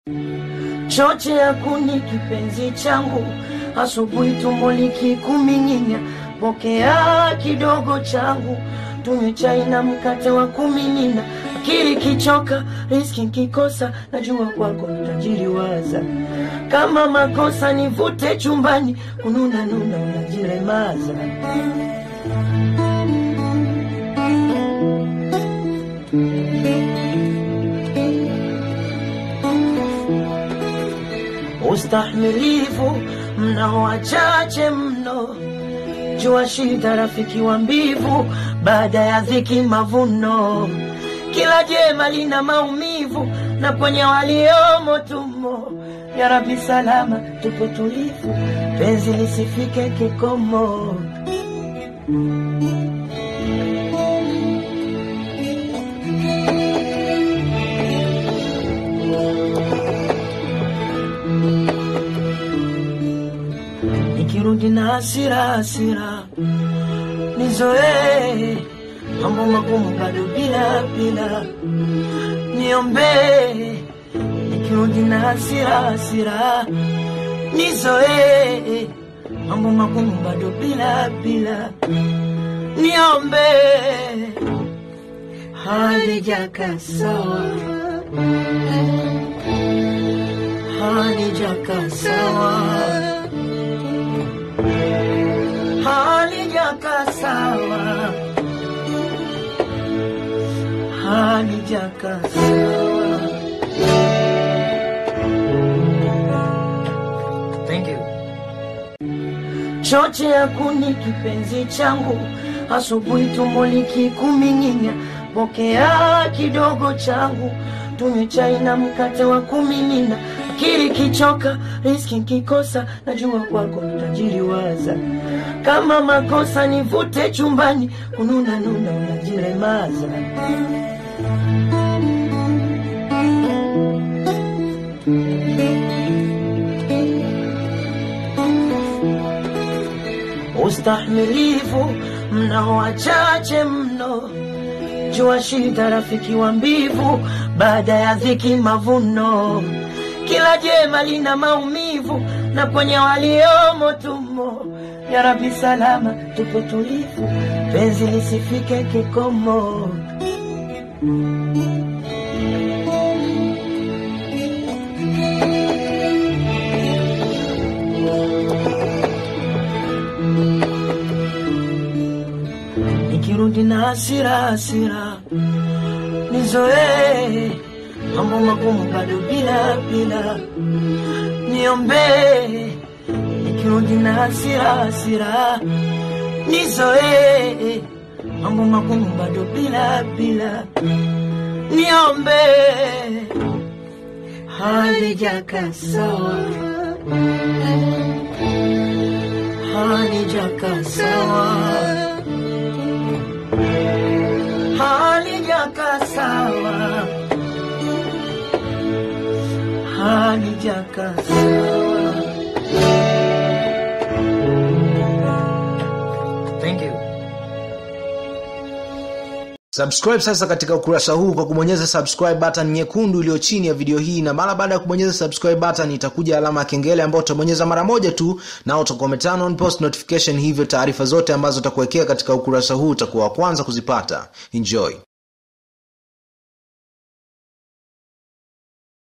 choche ya kuni kipenzi changu, asubuhi tumbo likikuming'inya, pokea kidogo changu, tunywe chai na mkate wa kumimina. Akili kichoka, riski kikosa, najua kwako nitajiriwaza. Kama makosa nivute chumbani, kununa nuna unajiremaza. Ustahimilivu mnao wachache mno, jua shida rafiki wa mbivu, baada ya dhiki mavuno. Kila jema lina maumivu, na kwenye waliomo tumo. Ya Rabbi salama, tupo tulivu, penzi lisifike kikomo. nikirudi na hasira hasira, nizoee mambo magumu bado bila bila, niombee nikirudi na hasira hasira, nizoee mambo magumu bado bila bila, niombee halijaka sawa, halijaka sawa halijaka sawa, halijaka sawa. Thank you. Choche ya kuni kipenzi changu, asubuhi tumbo likikuming'inya, pokea kidogo changu, tunywe chai na mkate wa kumimina. Akili kichoka, riski kikosa, najua kwako nitajiriwaza. Kama makosa nivute chumbani, kununa nuna unajiremaza. Ustahimilivu mnao wachache mno, jua shida rafiki wa mbivu, baada ya dhiki mavuno. Kila jema lina maumivu, na kwenye waliomo tumo. Ya Rabbi salama, tupo tulivu, penzi lisifike kikomo. nikirudi na hasira hasira, nizoee mambo magumu bado bila bila, niombee nikirudi na hasira hasira, nizoee mambo magumu bado bila bila, niombee halijaka sawa, halijaka sawa halijaka sawa, halijaka sawa. Thank you. Subscribe sasa katika ukurasa huu kwa kubonyeza subscribe button nyekundu iliyo chini ya video hii, na mara baada ya kubonyeza subscribe button itakuja alama ya kengele ambayo utabonyeza mara moja tu, na utakuwa umeturn on post notification, hivyo taarifa zote ambazo utakuwekea katika ukurasa huu utakuwa wa kwanza kuzipata. Enjoy.